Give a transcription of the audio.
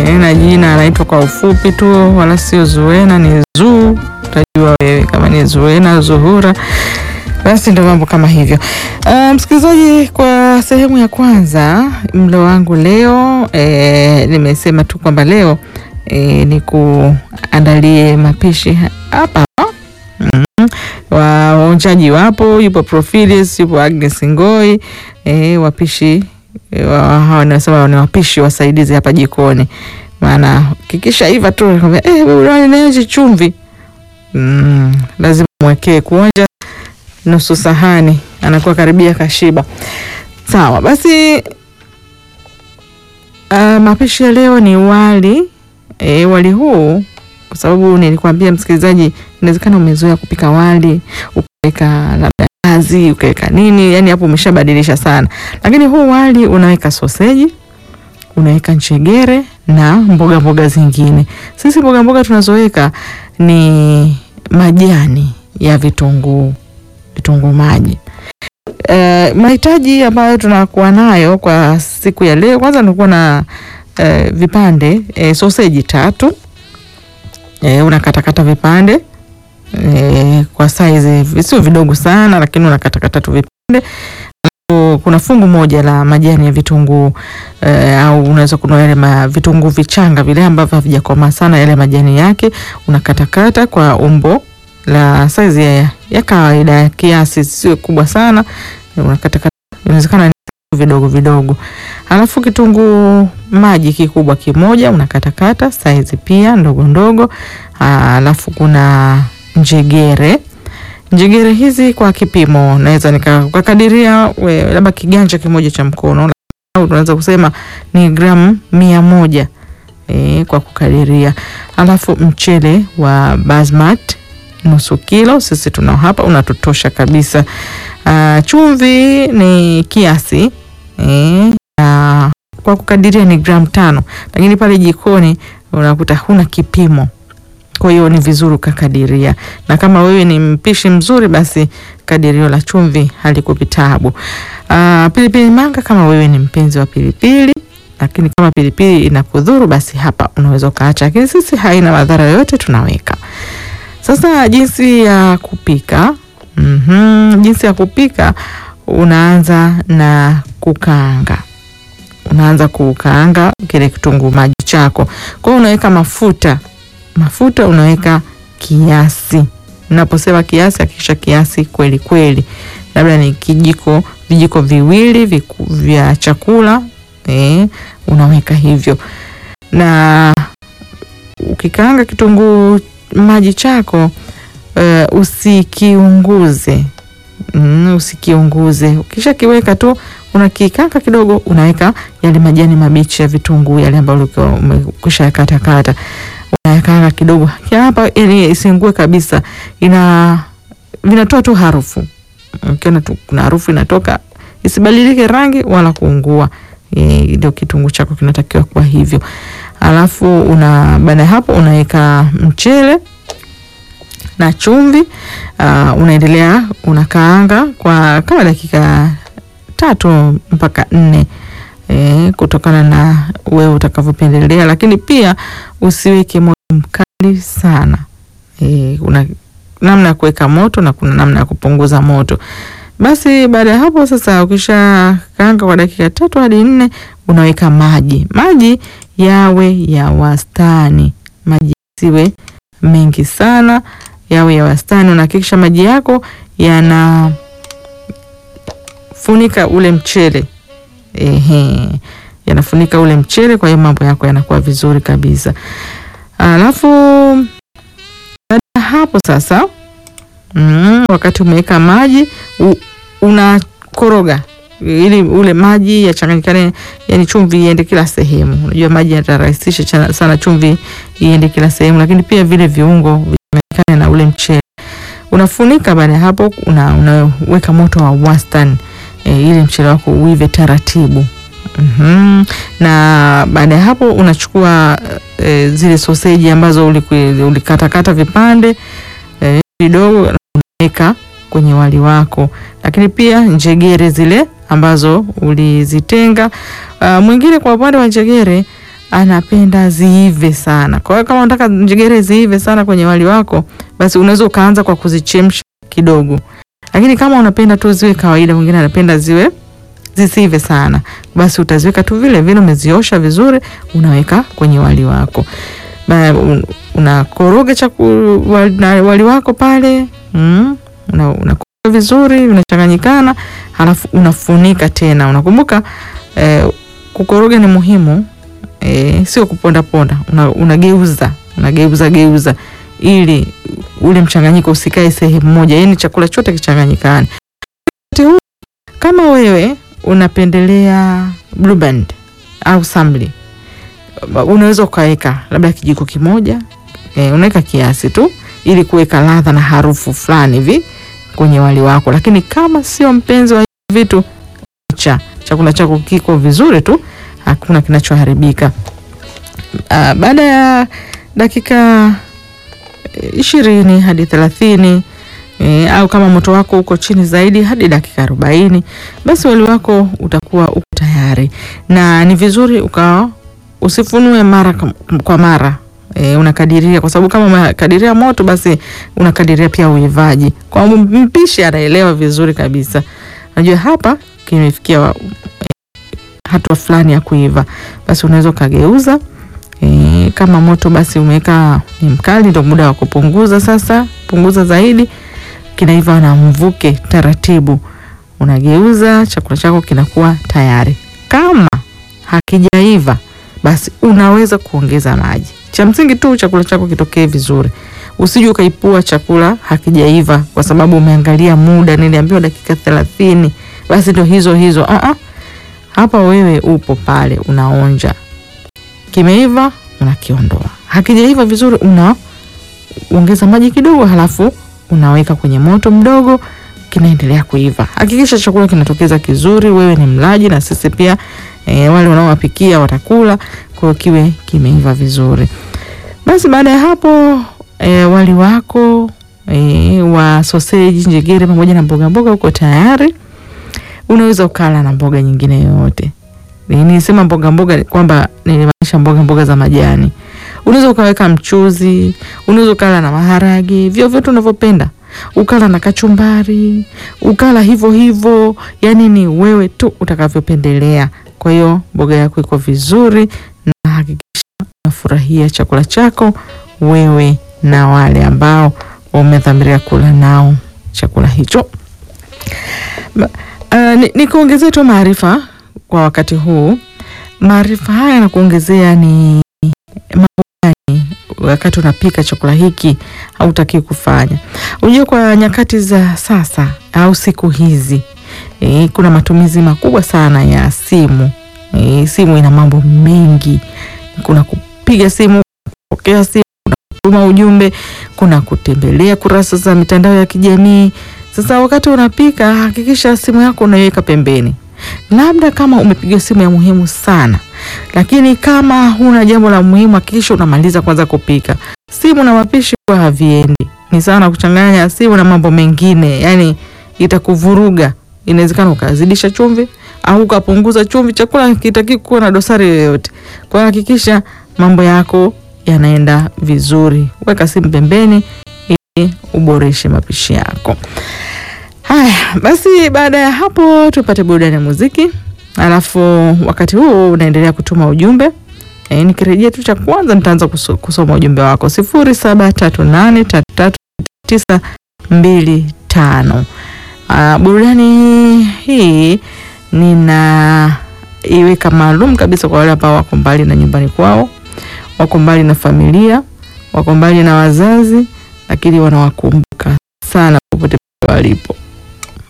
e, na jina anaitwa kwa ufupi tu, wala sio Zuena, ni Zuu. Utajua wewe kama ni Zuena Zuhura. Basi ndo mambo kama hivyo. Uh, msikilizaji, kwa sehemu ya kwanza mlo wangu leo e, nimesema tu kwamba leo e, ni kuandalie mapishi hapa mm. Waonjaji wapo, yupo Profilis, yupo Agnes Ngoi e, wapishi e, wa, hawa nasema ni wapishi wasaidizi hapa jikoni, maana kikisha iva tu eh, unaonje chumvi mm, lazima mwekee kuonja nusu sahani, anakuwa karibia kashiba. Sawa basi, uh, mapishi ya leo ni wali e, wali huu kwa sababu nilikwambia msikilizaji, inawezekana umezoea kupika wali ukaweka labda nazi ukaweka nini, yani hapo umeshabadilisha sana, lakini huu wali unaweka soseji, unaweka nchegere na mboga mboga zingine. Sisi mboga mboga tunazoweka ni majani ya vitunguu, vitunguu maji. Uh, mahitaji ambayo tunakuwa nayo kwa siku ya leo, kwanza nilikuwa na uh, vipande uh, soseji tatu E, unakatakata vipande e, kwa saizi visio vidogo sana, lakini unakatakata tu vipande. Kuna fungu moja la majani ya vitunguu e, au unaweza kununua yale vitunguu vichanga vile ambavyo havijakomaa sana, yale majani yake unakatakata kwa umbo la saizi ya, ya kawaida ya kiasi, sio kubwa sana, unakatakata inawezekana vidogo vidogo. Alafu kitunguu maji kikubwa kimoja unakatakata saizi pia ndogo ndogo. Alafu kuna njegere, njegere hizi kwa kipimo naweza nikakadiria labda kiganja kimoja cha mkono, au tunaweza kusema ni gramu mia moja e, kwa kukadiria. Alafu mchele wa basmati nusu kilo, sisi tunao hapa, unatutosha kabisa. Uh, chumvi ni kiasi e, uh, kwa kukadiria ni gramu tano, lakini pale jikoni unakuta huna kipimo, kwa hiyo ni vizuri ukakadiria, na kama wewe ni mpishi mzuri, basi kadirio la chumvi halikupi taabu. Uh, pilipili manga, kama wewe ni mpenzi wa pilipili, lakini kama pilipili inakudhuru, basi hapa unaweza ukaacha, lakini sisi haina madhara yoyote, tunaweka sasa jinsi ya kupika. mm -hmm. Jinsi ya kupika, unaanza na kukaanga, unaanza kukaanga kile kitunguu maji chako. Kwa hiyo unaweka mafuta, mafuta unaweka kiasi. Naposema kiasi, hakikisha kiasi kweli kweli, labda ni kijiko, vijiko viwili viku, vya chakula eh, unaweka hivyo, na ukikaanga kitunguu maji chako uh, usikiunguze. Mm, usikiunguze. Ukisha kiweka tu unakikanga kidogo, unaweka yale majani mabichi ya vitunguu yale ambayo ulikuwa umekwisha kata kata, unayakanga kidogo hapa, yani isiungue kabisa, ina vinatoa tu harufu. Ukiona tu kuna harufu inatoka, isibadilike rangi wala kuungua, ndio e, kitunguu chako kinatakiwa kuwa hivyo. Alafu una baada hapo unaweka mchele na chumvi uh, unaendelea unakaanga kwa kama dakika tatu mpaka nne e, kutokana na wewe utakavyopendelea, lakini pia usiweke moto mkali sana e, una namna ya kuweka moto na kuna namna ya kupunguza moto. Basi baada ya hapo sasa, ukisha kaanga kwa dakika tatu hadi nne unaweka maji. Maji yawe ya wastani, maji siwe mengi sana, yawe ya wastani. Unahakikisha maji yako yanafunika ule mchele ehe, yanafunika ule mchele. Kwa hiyo mambo yako yanakuwa vizuri kabisa. Alafu baada ya hapo sasa, mm, wakati umeweka maji unakoroga ili ule maji yachanganyikane, yani chumvi iende kila sehemu. Unajua maji yatarahisisha sana chumvi iende kila sehemu, lakini pia vile viungo vichanganyikane na ule mchele. Unafunika. Baada ya hapo, una, unaweka moto wa wastani e, ili mchele wako uive taratibu. mm -hmm. Na baada ya hapo unachukua e, zile soseji ambazo ulikatakata vipande vidogo e, unaweka kwenye wali wako, lakini pia njegere zile ambazo ulizitenga. Uh, mwingine kwa upande wa njegere anapenda ziive sana. Kwa hiyo kama unataka njegere ziive sana kwenye wali wako, basi unaweza ukaanza kwa kuzichemsha kidogo, lakini kama unapenda tu ziwe kawaida, mwingine anapenda ziwe zisive sana, basi utaziweka tu vile vile, umeziosha vizuri, unaweka kwenye wali wako ba, un, unakoroga chaku, wali, na wali wako pale mm, una, unakoroga vizuri, unachanganyikana, halafu unafunika tena. Unakumbuka eh, kukoroga ni muhimu eh, sio kuponda ponda, una, unageuza unageuza geuza ili ule mchanganyiko usikae sehemu moja, yaani chakula chote kichanganyikane. Wakati huu kama wewe unapendelea Blue Band au samli, unaweza ukaweka labda kijiko kimoja e, unaweka kiasi tu ili kuweka ladha na harufu fulani hivi kwenye wali wako, lakini kama sio mpenzi wa hivi vitu, cha chakula chako kiko vizuri tu, hakuna kinachoharibika. Uh, baada ya dakika ishirini hadi thelathini e, au kama moto wako uko chini zaidi hadi dakika arobaini basi wali wako utakuwa uko tayari, na ni vizuri ukawa usifunue mara kwa mara e, unakadiria, kwa sababu kama unakadiria moto basi unakadiria pia uivaji. Kwa mpishi anaelewa vizuri kabisa, najua hapa kimefikia hatua fulani ya kuiva, basi unaweza ukageuza. E, kama moto basi umeweka ni mkali, ndio muda wa kupunguza sasa. Punguza zaidi, kinaiva na mvuke taratibu, unageuza, chakula chako kinakuwa tayari. Kama hakijaiva basi unaweza kuongeza maji. Cha msingi tu chakula chako kitokee vizuri, usije ukaipua chakula hakijaiva kwa sababu umeangalia muda, niliambiwa dakika thelathini, basi ndio hizo hizo. uh -uh. Hapa wewe upo pale unaonja kimeiva unakiondoa, hakijaiva vizuri unaongeza maji kidogo, halafu unaweka kwenye moto mdogo, kinaendelea kuiva. Hakikisha chakula kinatokeza kizuri, wewe ni mlaji na sisi pia e, wale unaowapikia watakula, kwa hiyo kiwe kimeiva vizuri. Basi baada ya hapo e, wali wako e, wa soseji, njegere pamoja na mboga mboga uko tayari. Unaweza ukala na mboga nyingine yoyote. Nilisema mboga mboga kwamba nilimaanisha mboga mboga za majani. Unaweza ukaweka mchuzi, unaweza ukala na maharage, vyovyote unavyopenda, ukala na kachumbari, ukala hivyo hivyo, yani ni wewe tu utakavyopendelea. Kwa hiyo mboga yako iko vizuri, na hakikisha unafurahia chakula chako wewe na wale ambao umedhamiria kula nao chakula hicho. Uh, nikuongezea ni tu maarifa kwa wakati huu. Maarifa haya na kuongezea ni mambo gani wakati unapika chakula hiki hautaki kufanya. Unajua, kwa nyakati za sasa au siku hizi e, kuna matumizi makubwa sana ya simu e, simu ina mambo mengi. Kuna kupiga simu, kupokea simu, kuna kutuma ujumbe, kuna kutembelea kurasa za mitandao ya kijamii. Sasa wakati unapika, hakikisha simu yako unaiweka pembeni labda kama umepiga simu ya muhimu sana, lakini kama huna jambo la muhimu, hakikisha unamaliza kwanza kupika. Simu na mapishi kwa haviendi, ni sawa na kuchanganya simu na mambo mengine, yani itakuvuruga. Inawezekana ukazidisha chumvi au ukapunguza chumvi, chakula kitaki kuwa na dosari yoyote. Kwa hiyo hakikisha mambo yako yanaenda vizuri, weka simu pembeni ili uboreshe mapishi yako. Haya basi, baada ya hapo tupate burudani ya muziki, alafu wakati huu unaendelea kutuma ujumbe e, nikirejea tu cha kwanza nitaanza kusoma ujumbe wako sifuri saba tatu nane tatu tatu tisa mbili tano. Burudani hii nina iweka maalum kabisa kwa wale ambao wako mbali na nyumbani kwao, wako mbali na familia, wako mbali na wazazi, lakini wanawakumbuka sana popote walipo.